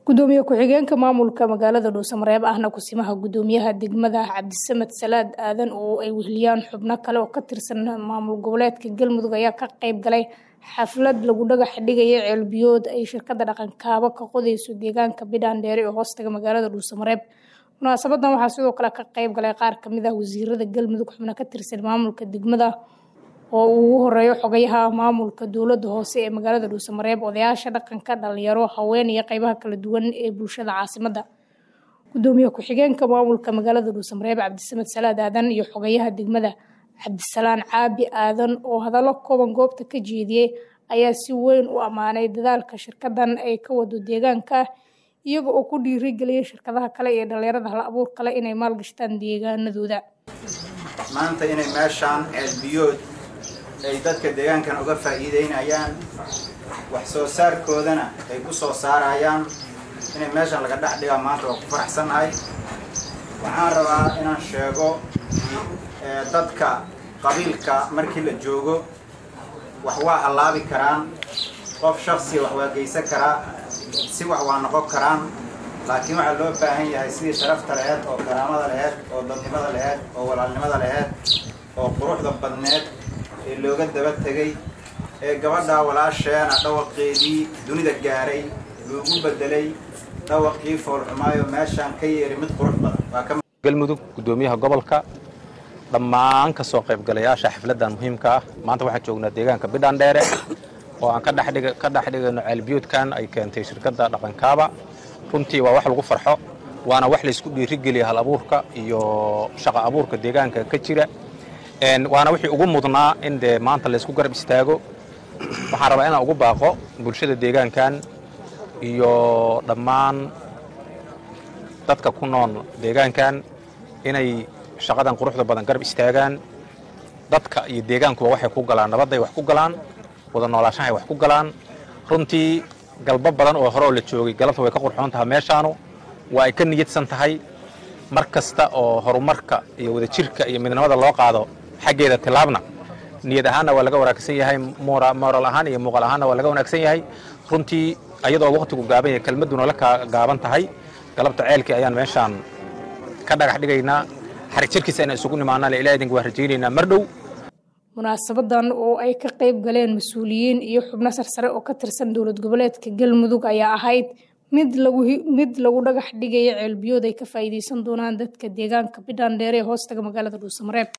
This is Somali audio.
gudoomiye ku-xigeenka maamulka magaalada dhuusamareeb ahna kusimaha gudoomiyaha degmada cabdisamed salaad aadan oo ay weheliyaan xubno kale oo ka tirsan maamul goboleedka galmudug ayaa ka qeyb galay xaflad lagu dhagax dhigaya ceelbiyood ay shirkada dhaqankaabo ka qodeyso deegaanka bidhaan-dheere ee hoostaga magaalada dhuusamareeb munaasabadan waxaa sidoo kale ka qeyb galay qaar kamid ah wasiirada galmudug xubno ka tirsan maamulka degmada oo uu ugu horeeyo xogayaha maamulka dowlada hoose ee magaalada dhuusamareeb odayaasha dhaqanka dhalinyaro haween iyo qeybaha kala duwan ee bulshada caasimada gudoomiye ku-xigeenka maamulka magaalada dhuusamareeb cabdisamed salaad aadan iyo xogayaha degmada cabdisalaan caabi aadan oo hadallo kooban goobta ka jeediyey ayaa si weyn u ammaanay dadaalka shirkadan ay ka wado deegaanka iyaga oo ku dhiirigeliyay shirkadaha kale iyo dhalinyarada hal abuur kale inay maalgashtaan deegaanadooda maanta inay meeshaan ceelbiyood ay dadka deegaankan uga faa'iideynayaan wax soo saarkoodana ay ku soo saarayaan inay meeshan laga dhex dhigaa maanta waa ku faraxsannahay waxaan rabaa inaan sheego dadka qabiilka markii la joogo wax waa hallaabi karaan qof shaksiya wax waa geysan karaa si wax waa noqon karaan laakiin waxaa loo baahan yahay sidii sharafta laheed oo karaamada laheed oo dadnimada laheed oo walaalnimada laheed oo quruxda badneed ee looga daba tegay ee gabadhaa walaasheena dhawaqeedii dunida gaaray loogu bedelay dhawaqii foolxumaayo meeshaan ka yeeri mid qurux badan galmudug gudoomiyaha gobolka dhammaan ka soo qaybgalayaasha xafladdan muhiimka ah maanta waxaan joognaa deegaanka bidhaan-dheere oo aan ka dhex dhigayno ceelbiyoodkan ay keentay shirkadda dhaqankaaba runtii waa wax lagu farxo waana wax laysku dhiirigeliya hal abuurka iyo shaqo abuurka deegaanka ka jira waana wixii ugu mudnaa in dee maanta laysku garab istaago waxaan rabaa inaan ugu baaqo bulshada deegaankan iyo dhammaan dadka ku nool deegaankan inay shaqadan quruxda badan garab istaagaan dadka iyo deegaankuba waxay ku galaan nabadday wax ku galaan wada noolaashahay wax ku galaan runtii galbo badan oo hore oo la joogay galabta way ka qurxoon tahay meeshaanu waa ay ka niyadsan tahay mar kasta oo horumarka iyo wadajirka iyo midnimada loo qaado xaggeeda tilaabna niyad ahaanna waa laga wanaagsan yahay moral ahaan iyo muuqaal ahaanna waa laga wanaagsan yahay runtii ayadoo waqtigu gaaban yahay kelmadduna la gaaban tahay galabta ceelkii ayaan meeshaan ka dhagax dhigaynaa xarig jirkiisa inaan isugu nimaanaan ilaa idinka waa rajaynaynaa mar dhow munaasabadan oo ay ka qayb galeen mas-uuliyiin iyo xubno sarsare oo ka tirsan dowlad goboleedka galmudug ayaa ahayd mid lagu mid lagu dhagax dhigaya ceelbiyood ay ka faa'iideysan doonaan dadka deegaanka bidhaan dheere ee hoostaga magaalada dhuusamareeb